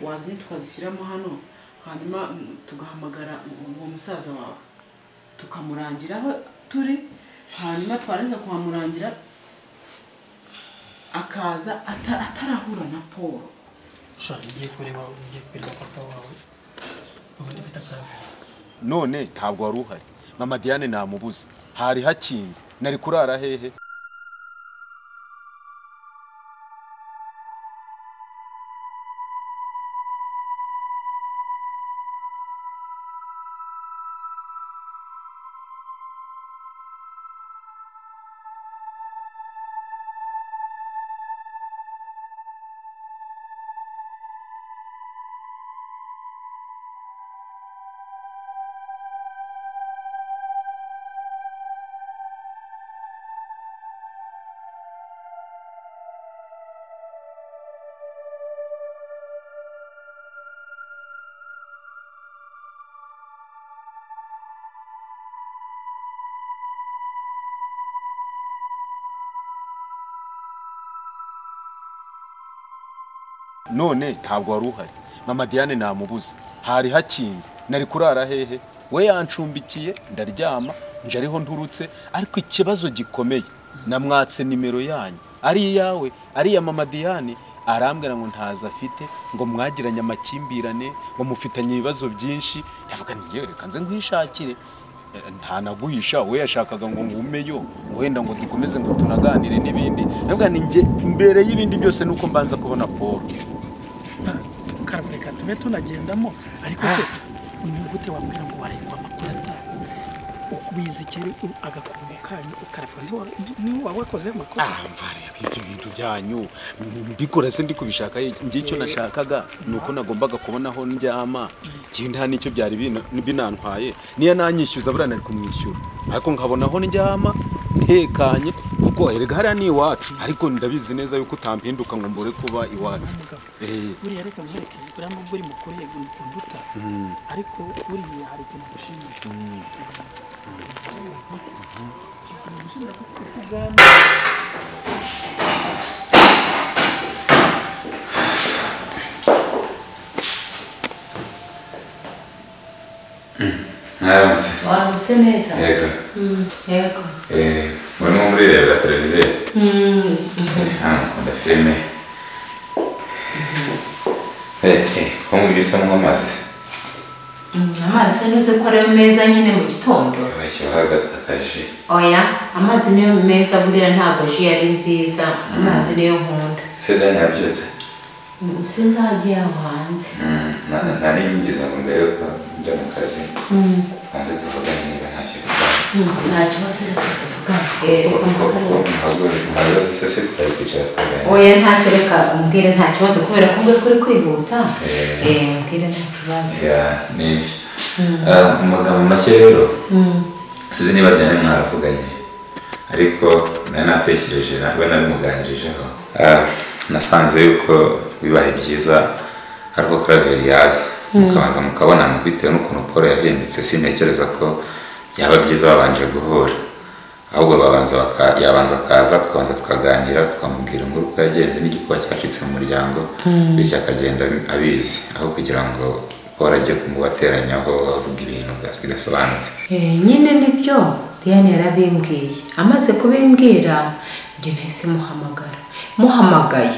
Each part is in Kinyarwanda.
wazanye tukazishyiramo hano hanyuma tugahamagara uwo musaza wawe tukamurangira aho turi hanyuma twarangiza kuhamurangira akaza ata- atarahura na paul ushaka ugiye kureba ugiye kureba papa wawe ubundi bita kabiri none ntabwo wari uhari mama diane namubuze hari hakinze nari kurara hehe none ntabwo wari uhari mama diane namubuze hari hakinze nari kurara hehe we yanshumbikiye ndaryama nje ariho nturutse ariko ikibazo gikomeye namwatse nimero yanyu ari iyawe ari iya mama diane arambwira ngo ntazo afite ngo mwagiranye amakimbirane ngo mufitanye ibibazo byinshi ndavuga ntiyewe reka nze nkishakire nta naguhisha we yashakaga ngo ngumeyo ngo wenda ngo dukomeze ngo tunaganire n'ibindi ndavuga ni njye mbere y'ibindi byose nuko mbanza kubona paul karabireka tube tunagendamo ariko se ni gute wambwira ngo warekwa amakuru atari ubizi kera agakungu kanyu ukarafura niba waba wakoze amakosa amva reka ibyo bintu byanyu mbikora se ndi kubishaka njye icyo nashakaga ni uko nagombaga kubona aho ndyama ikindi nta n'icyo byari bina- binantwaye niyo nanyishyuza buriya nari kumwishyura ariko nkabona aho ndyama ntekanye kuko erega hariya ni iwacu ariko ndabizi neza yuko utampinduka ngo mbure kuba iwacu umugabo Eh. buriya reka nkwereke buriya nubwo uri mukuru yego ukunda uta ariko buriya hari ikintu gushimisha ikintu gushimisha kuko ubwami mwaramutse wambutse neza yego Mm, yego Eh, muri ni muri reba televiziyo Mm, hano mukunda filime Eh, eh, ko mubyo usa nk'amazi se mm, amazi se ntuzi ko ariyo meza nyine mu gitondo bashyiraho akaji oya amazi niyo meza buriya ntabwo ji yari nziza amazi niyo nkunda se dani yabyutse Mm, sinzi aho agiye aho hanze Mm, na- na- nta n'iyumvise ngo mbere yuko njya mu kazi maze tuvugane niba ntacyo bitwaye Mm, nta kibazo reka tuvugane Eh, reka mvugane muhagaze se se tutari kwicara twaganira oya ntacyo reka umbwire nta kibazo kubera ko ubwe kuri kwihuta Eh. Eh, umbwire nta kibazo ya nibyo Ah, mu magambo make rero Mm, sizi niba dani mwaravuganye ariko nari natekereje nawe nabimuganirijeho Ah, nasanze yuko bibaye byiza ari uko karaveri yaza mukabanza mukabonana bitewe n'ukuntu paul yahindutse sintekereza ko byaba byiza babanje guhura ahubwo babanza baka- yabanza akaza tukabanza tukaganira tukamubwira inkuru uko yagenze n'igikuba cyacitse mu muryango bityo akagenda abizi aho kugira ngo paul ajye kumubateranyaho avuga ibintu bidasobanutse Eh, nyine nibyo diane yarabimbwiye amaze kubimbwira njye nahise muhamagara muhamagaye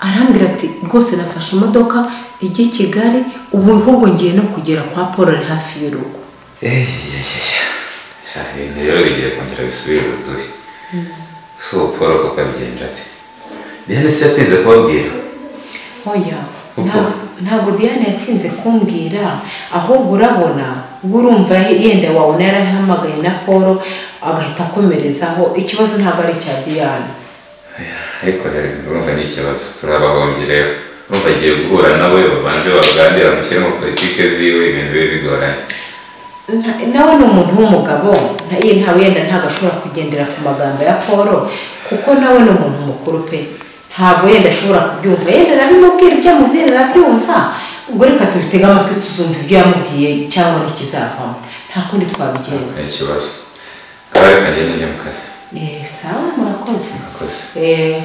arambwira ati rwose nafashe imodoka ijya i kigali ubu ahubwo ngiye no kugera kwa paul ari hafi y'urugo sha ibintu rero bigiye kongera bisubire ubuduhe si uwo paul kuko abigenje ate diane se yatinze kubabwira oya Uko? nta- ntabwo diane yatinze kumbwira ahubwo urabona ubwo urumva yenda wabona yarahamagaye na paul agahita akomerezaho ikibazo ntabwo ari icya diane ariko rero urumva ni ikibazo turabahombye rero urumva agiye guhura nawe babanze baganire bamushyiremo politike ziwe ibintu bibe bigoranye Na- nawe ni umuntu w'umugabo nta- ye nta wenda ntabwo ashobora kugendera ku magambo ya paul kuko nawe ni umuntu mukuru pe ntabwo yenda ashobora kubyumva yenda arabimubwira ibyo amubwira arabyumva ubwo reka tubitege amatwi tuzumva ibyo yamubwiye cyangwa n'ikizavamo nta kundi twabigenza ni ikibazo kaba reka ngende njye mu kazi Eh, sawa murakoze murakoze Eh,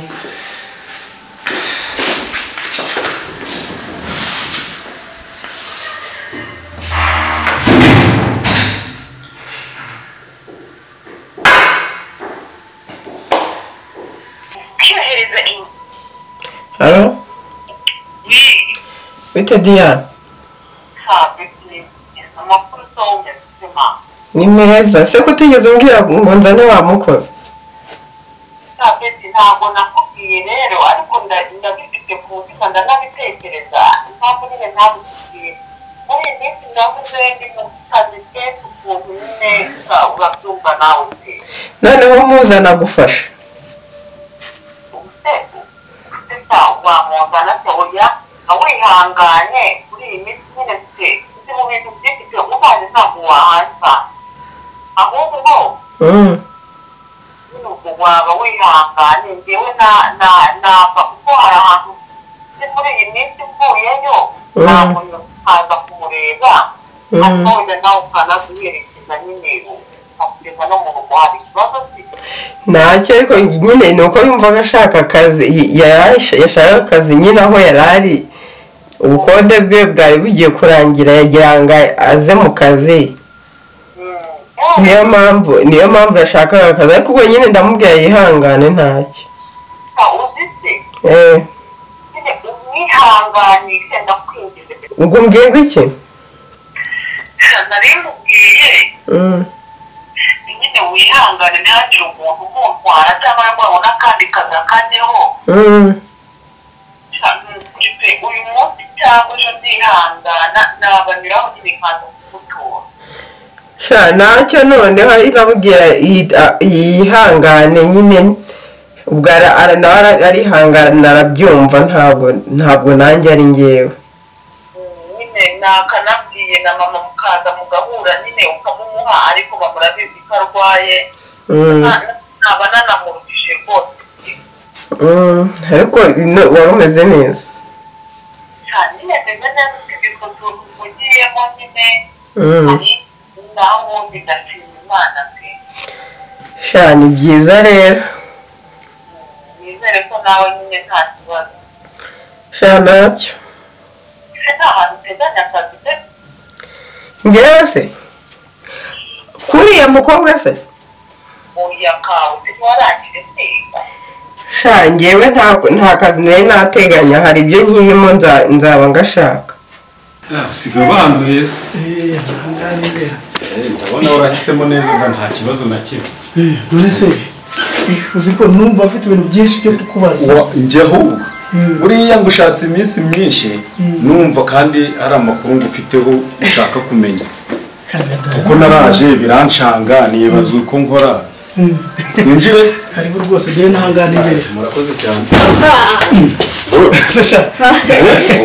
bite diya amakuru songa zima ni meza se ko utigeze umbwira ngo nzane wa mukozi sabeti ntabwo nakubwiye rero ariko nda- ndabifite ku mutima ndanabitekereza impamvu nyine ntabikubwiye muri iyi minsi ndavuze ndi mu kazi kenshi ukuntu nyine usa- urabyumva nawe se noneho muza nagufasha ubusego esa wamuzana se oya awihanganye kuri iyi minsi nyine se ndi mu bintu byinshi pe ubaye ntabwo wahansa ahubwo Mm. n'ubwo waba wihanganye njyewe na na nava kuko hari ahantu ndi muri iyi minsi mvuyeyo Mm. ntabwo nkaza kumureba Mm. atoya nawe ukanaguherekeza nyine ukageza no mu rugo hari ikibazo se ntacyo ariko nyine ni uko yumvaga ashaka akazi y- yari ash- yashakaga akazi nyine aho yari ari ubukode bwe bwari bugiye kurangira yagira ngo aze mu kazi Mm. niyo mpamvu niyo mpamvu yashakaga akazi ariko ubwo nyine ndamubwira yihangane ntacyo Eh, uzise Eh, nyine umwihanganye senda kwinjiza ubwo mbwirwa iki nari mubwiye Mm. nyine wihangane ntihagire umuntu umutwara cyangwa wabona akandi kazi akajyaho Mm. mfite uyu munsi cyangwa ejo ndihangana nabanyuraho nyine nkaza kumutora sha ntacyo noneho irabubwira iyi- yihangane nyine ubwo ara- ara- nawe ara- arihangana arabyumva ntabwo ntabwo nanjye ari ngewe nyine nakanabwiye na mama mukaza mugahura nyine ukamumuha ariko bamurabizi ko arwaye Mm. Na- nkaba nanamurutije rwose Mm, ariko no- wari umeze neza cyane nyine meze neza utwo tuntu mugiyemo nyine Mm. hari naho ubundi ndashima imana pe sha ni byiza rero nizere ko nawe nyine nta kibazo sha ntacyo ese nta hantu uteganya akazi pe ngewe se kuriya mukobwa se oya kawe se ntiwarangire se sha ngewe nta- nta kazi nari nateganya hari ibyo nkirimo nza- nzaba ngashaka usiga banduye se Eh, ahanganirira. ndabona warahisemo neza nta kibazo na kimwe Eh, none se eh, uzi ko numva afite ibintu byinshi byo kukubaza Wa- njye ahubwo buriya ngo ushatse iminsi myinshi numva kandi ari amakuru ngo ufiteho ushaka kumenya kuko naraje birancanga nibaza uko nkora winjire se karibu rwose ugere n'ahanganirira murakoze cyane se sha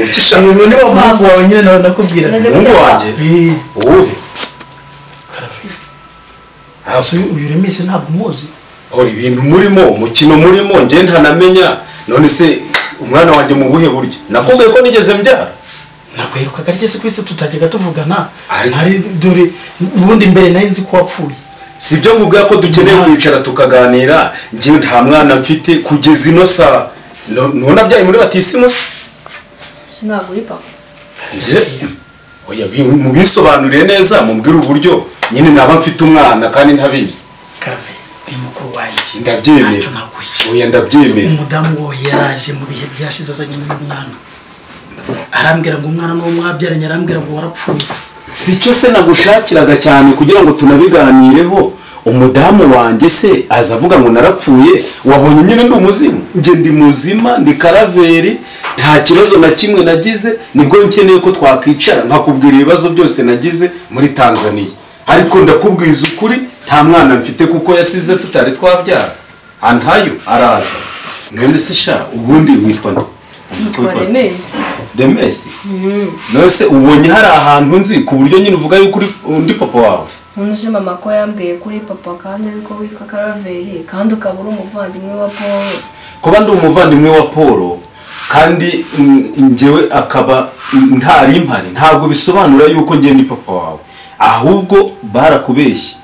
ukisha eh, uyu ni wa muhungu wawe nyine nawe nakubwira Maze umuhungu gute? wanjye Eh, uwuhe se uyu remise ntabwo umuzi hora ibintu murimo umukino murimo njye ntanamenya none se umwana wanjye mu buhe buryo nakubwiye ko nigeze mbyara ntabwo yaherukaga ryese ku isi tutajyaga tuvugana Ari- ntari dore ubundi mbere nari nzi ko wapfuye si ibyo mvuga ko dukeneye kwicara tukaganira njye nta mwana mfite kugeza ino saa No- none abyaye muri batisimu se ntabwo uri papa njye oya bi- mubisobanuriye neza mumbwire uburyo nyine naba mfite umwana kandi ntabizi karave uyu mukuru wanjye ndabyemera ntacyo naguhishe oya ndabyemera umudamu we yaraje mu bihe byashize azanye n'uyu mwana arambwira ngo umwana n'uwo mwabyaranye arambwira ngo warapfuye si cyo se nagushakiraga cyane kugira ngo tunabiganireho umudamu wanjye se aza avuga ngo narapfuye wabonye nyine ndi umuzimu njye ndi muzima ndi karaveri nta kibazo na kimwe nagize nibwo nkeneye ko twakwicara nkakubwira ibibazo byose nagize muri tanzania ariko ndakubwiza ukuri nta mwana mfite kuko yasize tutari twabyara antayo araza none se sha ubundi witwa nde yitwa remezi remesi nose ubonye hari ahantu nzi ku buryo nyine uvuga yuko uri undi papa wawe umuntu uzi mama ko yambwiye kuri papa kandi ariko witwa karaveri kandi ukaba uri umuvandimwe wa paul kuba ndi umuvandimwe wa paul kandi mm, njyewe akaba mm, ntari impari ntabwo bisobanura yuko njye ndi papa wawe ahubwo barakubeshye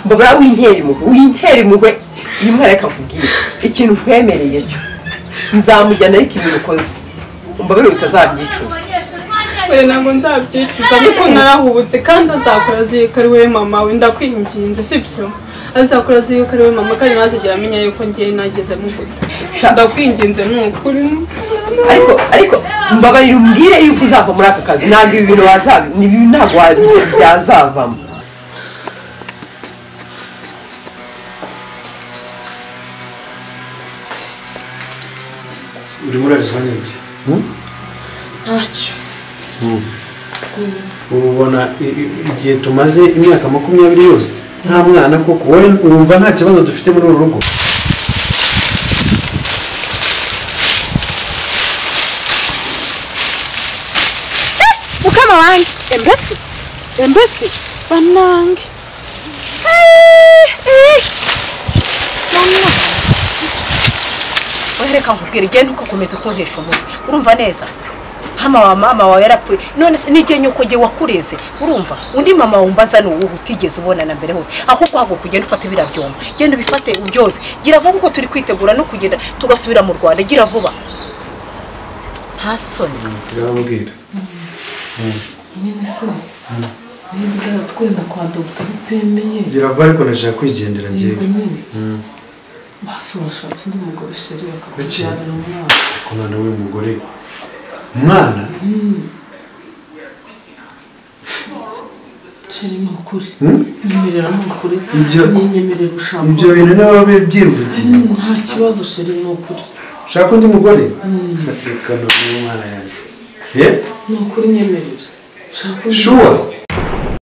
mbuga winkera impuhwe winkera impuhwe iyo umwereka akubwira ikintu nkwemereye cyo nzamujyana ariko ibintu ukoze mbabwira ngo utazabyicuza we ntabwo nzabyicuza kuko narahubutse kandi azakora azirika ari we mama we ndakwinginze sibyo azakora azirika ari we mama kandi ntazigera amenya yuko ngiye nageze mu guta ndakwinginze ni ukuri ariko ariko mbabarira umbwire yuko uzava muri aka kazi ntabwo ibi bintu wazaba ibi ntabwo wa- byazavamo urimo urarizwa n'iki ntacyo ubu ubona i- i- igihe tumaze imyaka makumyabiri yose nta mwana koko wowe wumva nta kibazo dufite muri uru rugo mukama wanjye embese embese banange wereka nkubwira igihe ntukakomeza kuntesha umutwe urumva neza hano wa mama wawe yarapfuye none se n'igihe nyoko gihe wakureze urumva undi mama wumbaza ni uwuhe utigeze ubona na mbere hose ahubwo haguruka ugenda ufata ibiriya byombo genda ubifate byose gira vuba uko turi kwitegura no kugenda tugasubira mu rwanda gira vuba nta soni turababwira nyine se niba uratwenda kwa dogita bitemeye gira vuba ariko nashaka kwigendera yego njyewe nyine basi urashatse undi mugore sheri akakubyarira umwana ko umwana w'uyu mugore umwana sheri ni ukuri Hmm? nyemerera ni ukuri Ibyo- nyemerera ushaka ibyo bintu nawe byivugiye nta kibazo sheri ni ukuri ushaka undi mugore reka n'umwana yanjye ye ni ukuri nyemerera ushaka undi shuwa